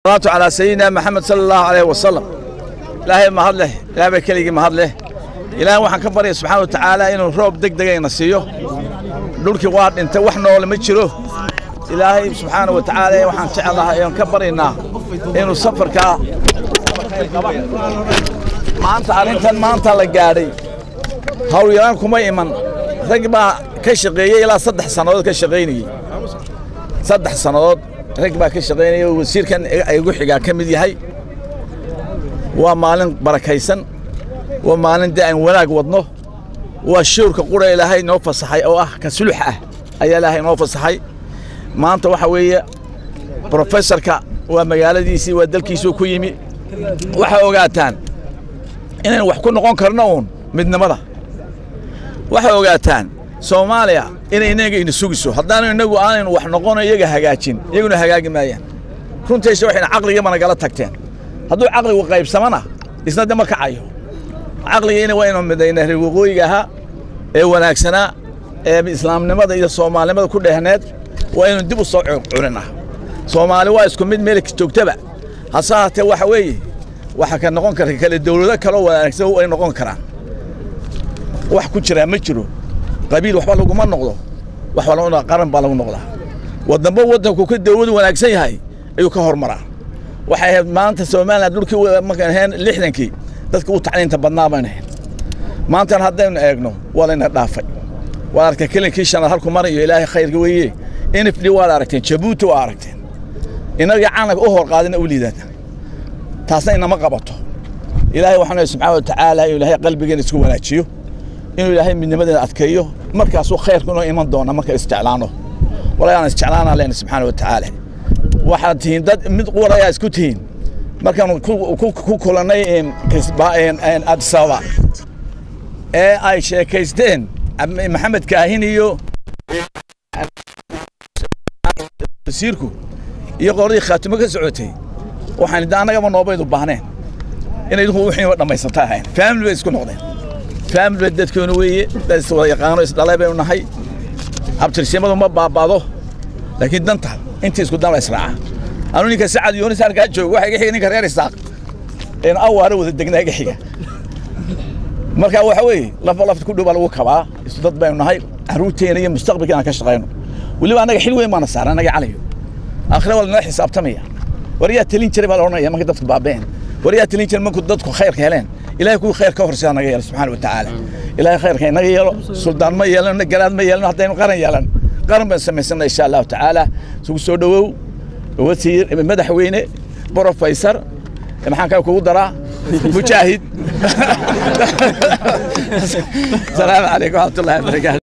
salaatu calaa sayidina maxamed sala allahu alayh wasalam ilaahay mahad leh ilaah baa keligii mahad leh ilaahay waxaan ka baryaya subxaana wa tacaala inuu roob deg degayna siiyo dhulkii waa dhintay wax noole ma jiro ilaahay subxaana wa tacaala waxaan jecelahay oon ka baryaynaa inuu safarkaa maanta arrintan maanta la gaadhay hawlyaraan kuma iman rag baa ka shaqeeyey ilaa saddex sannadood ka shaqaynayey saddex sannadood rag baa ka shaqaynaya oo wasiirkan igu xigaa ka mid yahay waa maalin barakaysan waa maalin dee aan wanaag wadno waa shawrka qura ilaahay noo fasaxay oo ah ka sulux ah ayaa ilaahay noo fasaxay maanta waxa weeye brofesorka waa magaaladiisii waa dalkiisuu ku yimi waxaa ogaataan inaynu wax ku noqon karno uun midnimada waxaa ogaataan soomaaliya inay inaga ina sugiso haddaanu inagu aanaynu wax noqono iyaga hagaajin iyaguna hagaagi maayaan runtiisa waxayna caqligaba nagala tagteen hadduu caqligu qaybsamana isna de ma kacayo caqligiina waa inu midayna reer waqooyiga ahaa ee wanaagsanaa ee islaamnimada iyo soomaalinimada ku dhehneed waa inuu dib u soo curinaa soomaali waa isku mid meel joogtaba hase haatee waxa weeye waxa ka noqon kara kale dawlado kaloo wanaagsan ay noqon karaan wax ku jiraa ma jiro qabiil waxba laguma noqdo wax walba qaran baa lagu noqdaa waddanba waddanku ka dawladu wanaagsan yahay ayuu ka hormaraa waxay ahayd maanta somalilan dhulkii markaan ahayn lixdankii dadka u tacliinta badnaa baan ahayn maantana haddaynu eegno waa layna dhaafay waad aragteen kelinkii shanaad halku marayo ilaahay khayrka weeye nfd waad aragteen jabuuti waa aragteen inagii calanka u hor qaadina u liidana taasna inama qabato ilaahay waxaan leeyahay subxaana wa tacaala inuu ilaahay qalbigeena isku wanaajiyo inuu ilaahay midnimadeena adkeeyo markaasuu khayrku inoo iman doona marka isjeclaano walaa aan isjeclaanaa lehna subxaana wa tacaala waxaad tihiin dad mid qurayaa isku tihiin markaanu ku kulannay addis ababa ee ay sheekaysteen maxamed kaahin iyo wasiirku iyo qoladii khaatimo ka socotay waxaan da annagaba noobaydu baahneen inay idinku wixiiba dhammaysata ahayn faamili bay isku noqdeen faamili bay dadkeenu weeye dad iswada yaqaano isdhalay baynu nahay abtirsimadu ma baabado laakiin danta intii isku dan la israaca anu ninka sacad yoonis halkaa joogo waxa iga xiga ninka reer isaaq een awaare wada degnaa iga xiga marka waxa weeye lafa lafta ku dhow baa lagu kabaa isu dad baynu nahay carruurteena iyo mustaqbalkeena ka shaqayno weliba annaga xil weyn baana saaran annaga calayo aakhire waa lanala xisaabtamaya war yaa talin jiray baa la odhanaya markay dadku baabeen war yaa talin jiray markuu dadku khayrka heleen ilahay kuwii khayr ka horseeda naga yeelo subxaana wa tacaala ilahay khayrka inaga yeelo suldaan ma yeelano garaad ma yeelano haddaynu qaran yeelan qaran baan samaysana insha allahu tacaala isugu soo dhowow wasiir madaxweyne brofeysar maxaan kaa kugu daraa mujaahid asalaamu calaykum waraxmatullahi wabarakaatu